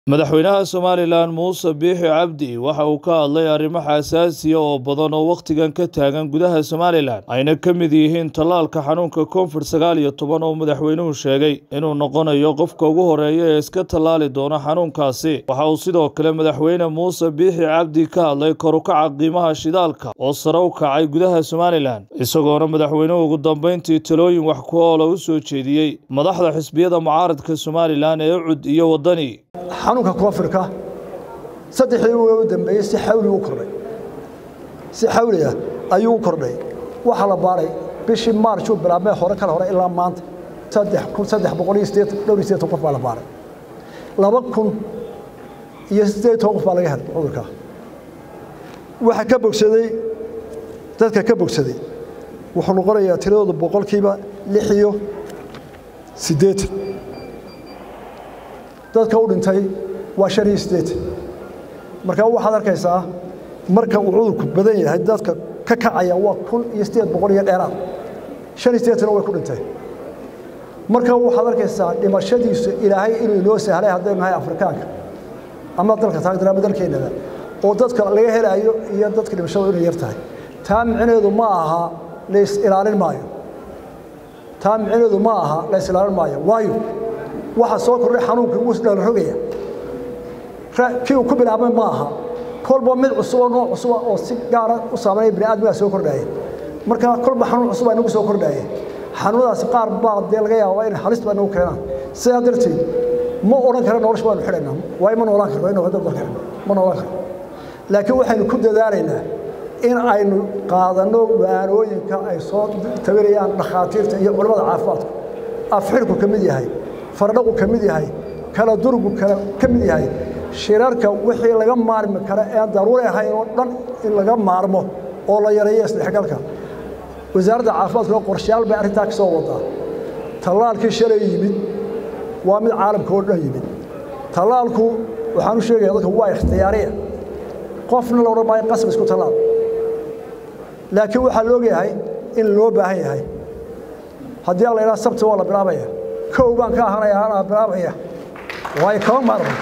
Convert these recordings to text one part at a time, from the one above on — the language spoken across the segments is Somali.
madaxweynaha somalilan muuse biixi cabdi waxa uu ka hadlay arrimo xasaasiya oo badan oo wakhtigan ka taagan gudaha somalilan ayna ka mid yihiin tallaalka xanuunka koonfur sagaal iyo toban oo madaxweynuhu sheegay inuu noqonayo qofka ugu horeeya ee iska tallaali doona xanuunkaasi waxa uu sidoo kale madaxweyne muuse biixi cabdi ka hadlay korukaca qiimaha shidaalka oo sare u kacay gudaha somalilan isagoona madaxweynuhu ugu dambeyntii talooyin wax ku oola u soo jeediyey madaxda xisbiyada mucaaradka somalilan ee ucud iyo waddani xanuunka koonfurka saddexdii uga u dambeeyey si xawli u kordhay si xawli ah ayuu u kordhay waxaa la baaray bishii maarjuu bilaabmee hore kale hore ilaa maanta saddex kun saddex boqol iyo sideetan dhowr iyo sideetan qof baa la baaray laba kun iyo siddeed toban qof baa laga helay cudurkaa waxaa ka bogsaday dadka ka bogsaday wuxuu noqonayaa tiradooda boqolkiiba lix iyo siddeetan dadka u dhintay waa shan iyo siddeetan marka waxaad arkaysaa marka uu cudurku badan yahay dadka ka kacaya waa kun iyo siddeed boqol iyo dheeraad shan iyo siddeetanna way ku dhinteen marka waxaad arkaysaa dhimashadiisu ilaahay inuu inoo sahlay haddaynu nahay afrikaanka ama dalka taagdar ama dalkeennada oo dadka laga helaayo iyo dadka dhimashadu inay yar tahay taa micneedu ma aha lays ilaalin maayo taa micneedu ma aha lays ilaalin maayo waayo waxaa soo kordhay xanuunkii wuu isdhala rogaya kii uu ku bilaabmay ma aha kolba mid cusuboo nooc cusuba oo si gaara u saameynaya bini aadmigaa soo kordhaaya marka kolba xanuun cusub baa inagu soo kordhaaya xanuunadaasi qaar baa dee laga yaabaa inay halis baa nagu keenaan sidaa darteed ma odhan kara nolosha baanu xidhaynaa waayo ma noolaan karno inuu dad dalka ma noolaan karno laakiin waxaynu ku dadaalaynaa in aynu qaadanno waanooyinka ay soo tabinayaan dhakhaatiirta iyo culimmada caafimaadka afxirku ka mid yahay fardhaqu ka mid yahay kala durgu ka mid yahay shirarka wixii laga maarmi kara ee daruuri ahayn oo dhan in laga maarmo oo la yareeyo isdhexgalka wasaaradda caafimaadka oo qorshayaal bay arrintaa ka soo wadaa tallaalkii shalay yimid waa mid caalamka oo dhan yimid tallaalku waxaan u sheegaya dadka waa ikhtiyaariya qofna la odhan maayo qasab isku tallaal laakiin waxaa la ogyahay in loo baahan yahay haddii aan la idhaha sabti waa la bilaabaya kow baan ka ahanaya anaa bilaabaya waayo kama maarmo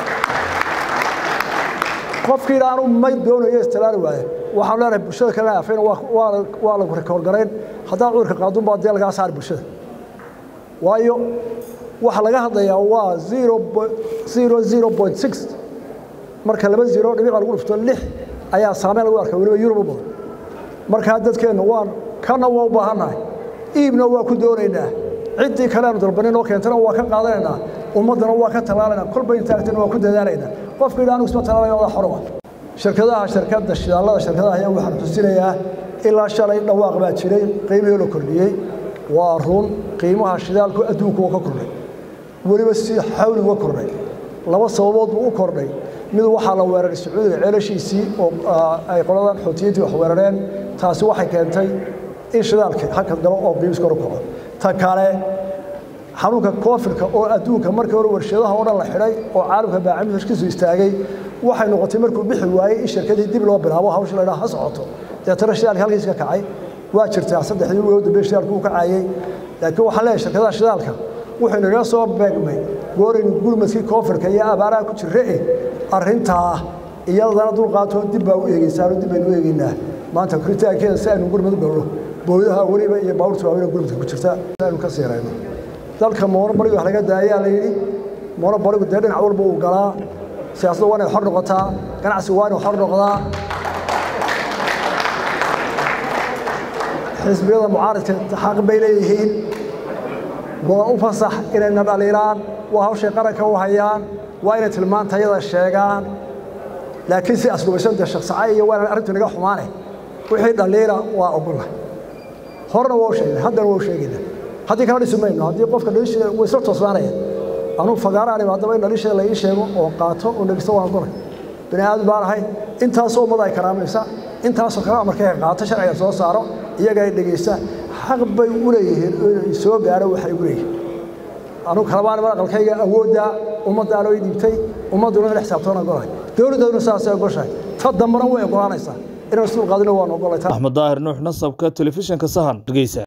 qofkiina aanu may doonayo istilaali waaye waxaan leenahay bulshada kalena afayna waa lagu rikoorgarayn haddaad cudurka qaadun baa dee lagaa saari bulshada waayo waxa laga hadlayaa waa zero zero zero point six marka laba zero dhibica lagu dhufto lix ayaa saameyn lagu arka weliba yurub u badan markaa dadkeenna waan kana waa u baahannahay iibna waa ku doonaynaa ciddii kale aanu dalbanin oo keentana waa ka qaadanaynaa ummaddana waa ka tallaalaynaa kolba intaagtana waa ku dadaalaynaa qofka idha anigu isma tallaalayo odaa xoroba shirkadaha shirkadda shidaallada shirkadaha ayaa waxaan xusinayaa ilaa shalay dhawaaq baa jiray qiimihii la kordhiyey waa run qiimaha shidaalku adduunku waa ka kordhay weliba si xawli uga kordhay laba sababood buu u kordhay mid waxaa la weeraray sacuudiga ceelashiisii oo ay qoladan xoutiyiintii wax weerareen taasi waxay keentay in shidaalka halka galo oo qiimis kor u kaco ta kale xanuunka koofirka oo adduunka markii hore warshadaha oo dhan la xidhay oo caalamka baacami heshkiisu istaagay waxay noqotay markuu bixi waayey in shirkadii dib loo bilaabo hawsha la idhaha ha socoto deetana shidaalka halkiis ka kacay waa jirtaa saddexdii ugu dambe shidaalku u kacayey laakiin waxaan leeyahay shirkadaha shidaalka wuxuu naga soo beegmay gooraynu gurmadkii koofirka iyo abaaraha ku jirre eh arrintaa iyadana dulqaatoo dib baa u eegeysaano dib baynu u eegeynaa maanta koritaankeeda si aynu gurmad u galno booyadaha weliba iyo baabuurta waaweyn gurmadka ku jirta si aynu ka siirayno dalka moonobariga wax laga daayaa la yidhi moonobarigu dee dhinac walba uu galaa siyaasadda waa inay xor noqotaa ganacsigu waa inuu xor noqdaa xisbiyada mucaaradka xaq bay leeyihiin waa u fasax inayna dhaliilaan waa hawshay qaranka u hayaan waa inay tilmaantayada sheegaan laakiin si aslubaysan dee shaqsaca iyo waa inaan arrintu naga xumaane wixii dhaliila waa ogola horena waa u sheegnay haddana waa u sheegaynaa haddii kala dhisi mayno haddii qofka dhaliisheeda way isla toosnaanaya anuu fagaaraan haddaba in dhaliisheeda la ii sheego oo qaato oo dhegeysto waan ogolay bini aadam baan ahay intaasoo ummad ay karaamaysa intaasoo kale markay qaato sharciga soo saaro iyaga ay dhegeysta xaq bay u leeyihiin inay soo gaaro waxay u leeyihiin anugu kalabaan mar aqalkayga awoodda ummaddaa loo dhiibtay ummadduna in xisaabtoona ogolahay dowladdooduna saasay ogoshahay ta dambana way ogolaanaysaa inaan isdul qaadino waan ogolay axmed daahir nuux nasabka telefishinka sahan dhegeysa